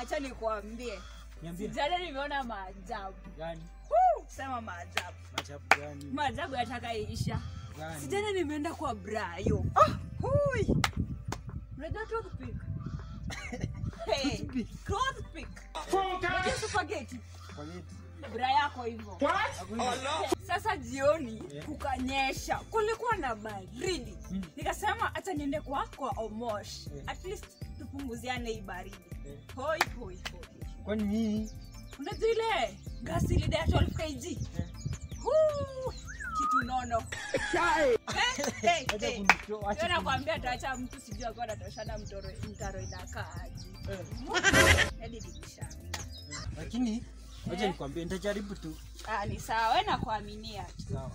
acha nikuambie Niambie. jana nimeona maajabu Gani? Woo! sema maajabu Maajabu gani? maajabu yatakaisha Gani? sijana nimeenda kwa brayo ah, hui. unajua toothpick hey, toothpick unajua spaghetti Spaghetti. bra yako hivyo sasa jioni Yeah. kukanyesha kulikuwa na baridi Mm. nikasema hata niende kwa kwa omosh Yeah. at least tupunguziane hii baridi Yeah. hoi hoi hoi Kwani nini? unajua ile gasi ile ya 12 kg Yeah. Huu, kitu nono Eh, eh, Acha eh. kunito- acha Ndio nakwambia taacha mtu sijui akuwa natoshana mtoro mtaro inakaaji kuni- eh, hadi nikishanga Lakini acha Eh. nikwambie nitajaribu tu. ah, ni sawa we nakuaminia tu Sawa.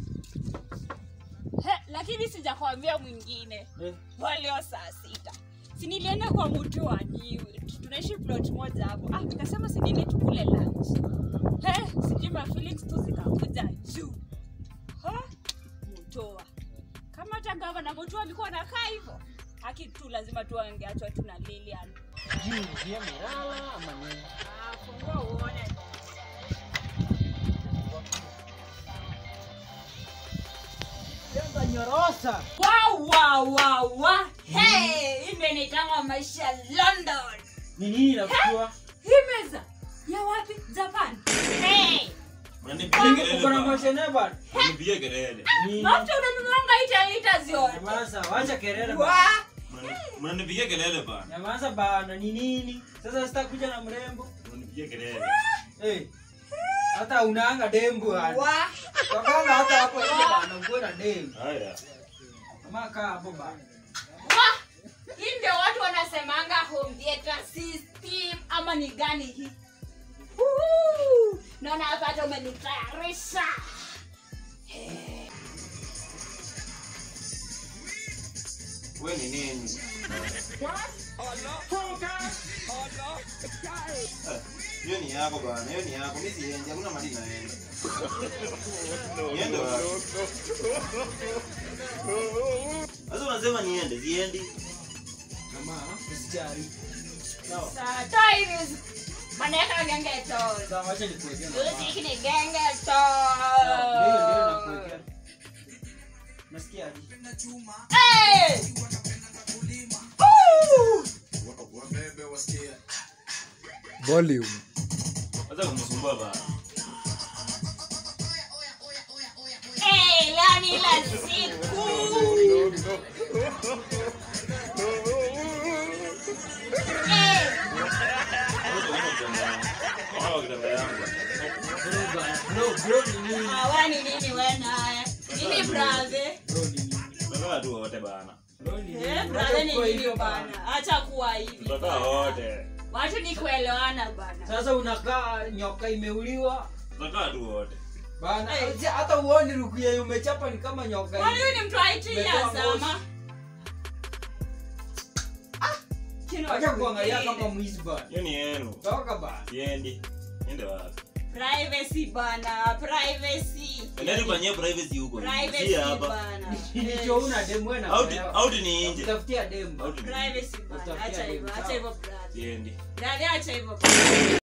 He, lakini sijakwambia mwingine Eh, walio saa sita si nilienda kwa mtu wa ni tunaishi plot moja hapo ah, nikasema si nini tukule lunch He, sijui ma feelings tu zikakuja juu Ha, mutoa kama hata gavana mutoa alikuwa anakaa hivyo haki tu lazima tu angeachwa tu na Lilian juu je, amelala ama nini? ah, fungua uone Jenga nyorosa. wow, wow, wow, wow. Hey, imenitanga maisha ya London Ni nini nakuwa? hii meza ya wapi japan hey. Uko na mashine bana? Mnipigie kelele. Ni mafuta unanunuanga ita ita zote Nyamaza, wacha kelele Wa- bana. Mnani- Mnanipigia kelele bana. Nyamaza bana, ni nini? Sasa sitakuja na mrembo. Mnanipigia kelele. Eh. Hata unaanga dembu bana. wa- Wakanga hata hapo nje bana, uko na dembu. Haya. Kama kaa hapo bana. wa- hii ndio watu wanasemanga home theater system ama ni gani hii Uhu. naona hapa hata umenitayarisha Wewe ni nini? Eh, Hiyo ni yako bana, hiyo ni yako. Mimi siendi, hakuna mali naenda. Niende wapi? Sasa unasema niende, siendi. Mama, usijali. Sawa. Sa- toiris. maneka gengeto Sawa, wacha nikuwekee mama. Muziki ni gengeto Sawa, ndio ndio nakuwekea. Nasikia aje? Hey! Woo! volume Sasa kumsumbua bana. Hey, leo ni la siku Hey! Wote wako kitanda. Wako kitanda yangu. Bro bana. Bro, bro ni nini? Hawa ni nini we naye? Nini brother? Bro ni nini? Tutakaa tu wote bana. Bro ni nini? Eh, Wacha brother ni kuwa nini hivyo bana? Acha kuwa hivi. Tutakaa wote. Watu ni kuelewana bana. Sasa unakaa nyoka imeuliwa Tutakaa tu wote. bana. Hey. Hey. Hata uoni rukuya umechapa ni kama nyoka. Kwani hivi. huyu ni mtu wa IT ya Umetoa zama? Kino Acha kuangalia watu kama wengine. mwizi bana. Hiyo ni yenu. Toka bana. Siendi. Niende wapi? Privacy bana, privacy. Endeni kwenye privacy huko. Privacy Si hapa. bana. Ndicho una demu wewe na. Out wewe. out ni nje. Utafutia demu. Out ni nje. Privacy bana. Acha hivyo, acha hivyo brother. Siendi. Brother acha hivyo.